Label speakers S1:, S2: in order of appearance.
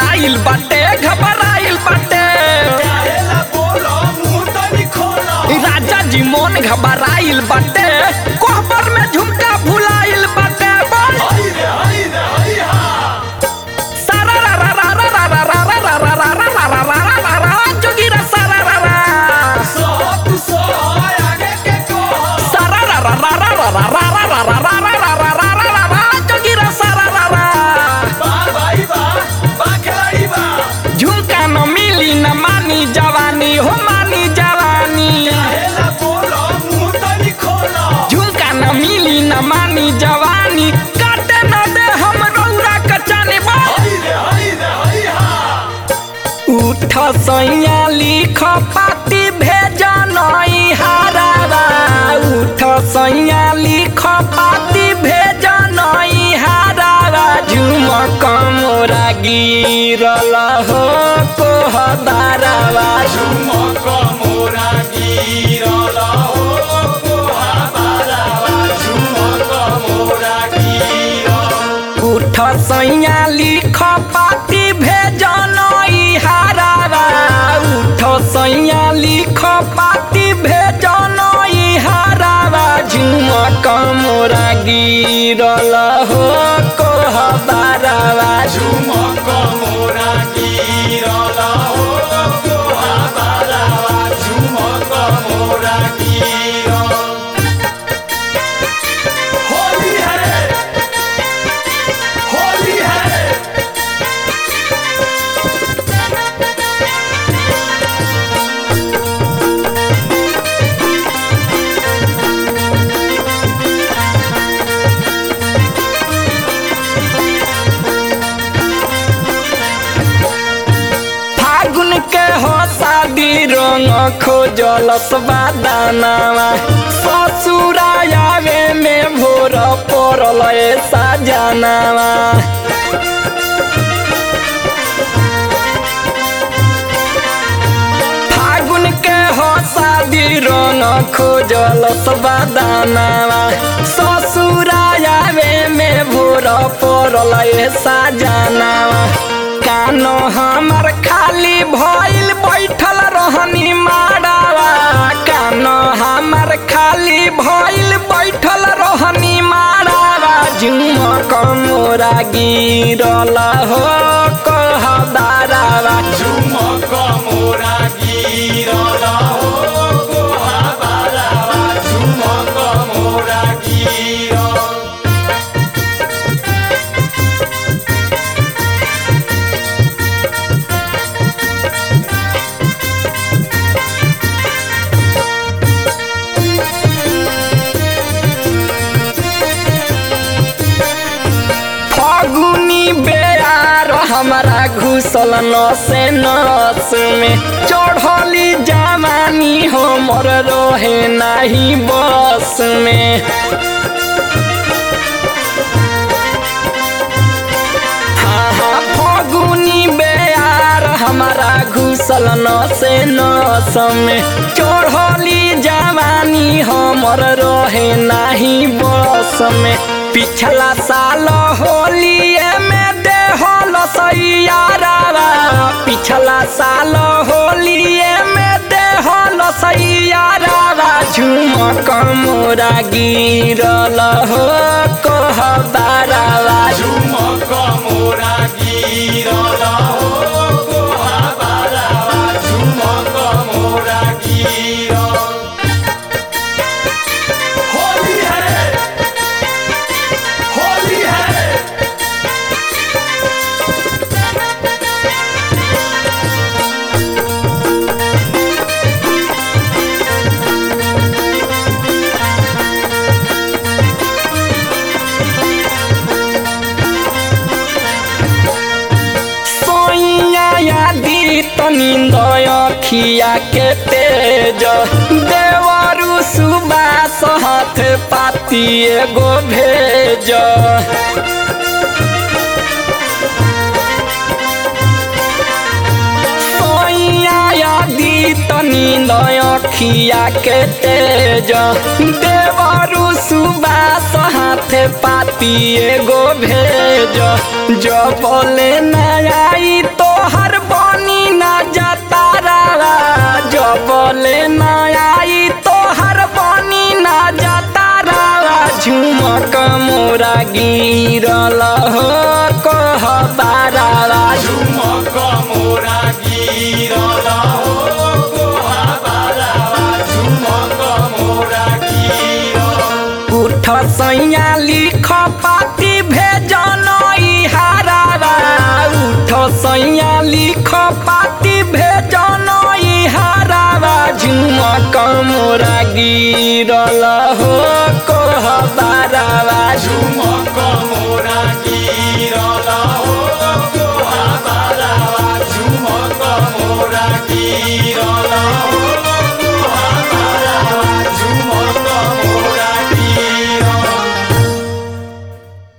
S1: घबराइल बाटे घबराइल बाटे
S2: काहेला बोलो मुंह तनी खोलो
S1: राजा जी मोन घबराइल बाटे कोहबर में झुमका भुलाइल बाटे बोल
S2: हई रे हई रे हई हा
S1: सारा रा रा रा रा रा रा रा रा रा रा रा रा रा रा रा रा रा जोगिरा सारा रा रा
S2: सब सो आगे के कहो
S1: सारा रा रा रा रा रा रा रा रा रा रा रा रा रा रा रा रा रा रा जोगिरा सारा रा रा
S2: बा भाई बा बा खिलाड़ी बा
S1: झुमका न मिली न मानी जवानी हो मानी जवानी
S2: काहेला बोलो मुंह तनी खोलो
S1: झुमका न मिली न मानी जवानी काटे न दे हम रौरा कचानी बा
S2: हई रे हई रे हई हा
S1: उठ सैया लिख पाती भेज नई हारावा उठ सैया लिख पाती भेज नई हारावा झुमक मोरा गिरल हो कोहदारावा
S2: झुमक मोरा गिरल हो कोहाबारावा झुमक मोरा गिरल
S1: उठ सैया लिख पाती भेज नई हारावा उठ सैया लिख पाती भेज नई हारावा झुमक मोरा गिरल हो कोहबारावा
S2: झुमक मोरा गिरल हो कोहाबारावा झुमक मोरा गिरल होली है होली है
S1: फागुन के हो शादी रंग खोजल दानावा ससुरायावे में भोर पड़ल साजनावा फागुन के हो शादी रंग खोजल दानावा ससुरायावे में भोर पड़ल साजनावा कानो हमर खाली भइल बैठल रहनी माड़ावा कानो हमर खाली भइल बैठल रहनी माड़ावा झुमक मोरा गिरल हो कहदारावा
S2: झुमक मोरा गिरल हो कोहाबारावा झुमक मोरा गिरल
S1: फगुनी बेयार हमारा घुसल नसे नस में चढ़ली जवानी हमर रहे नाही बस में हाँ हाँ फगुनी बेयार हमारा घुसल नसे नस में चढ़ली जवानी हमर रहे नाही बस में पिछला साल होलिए में देहल सैयारावा पिछला साल होलिए में देहल सैयारावा झुमक मोरा गिरल हो कहबारावा
S2: झुमक मोरा गिरल हो कोहाबारावा झुमक मोरा गिरल होली है होली है
S1: सोइया यादी तनिंद अखिया के तेज देवरु सुबास हाथ पाती एगो भेज सोइया यादी तनिंद अखिया के तेज देवरु सुबास हाथ पाती एगो भेज जो बोले न आई तो सैया लिख पाती भेजन हारावा उठ सैया लिख पाती भेजन हारावा झुमक मोरा गिरल हो कोहबारावा
S2: झुमक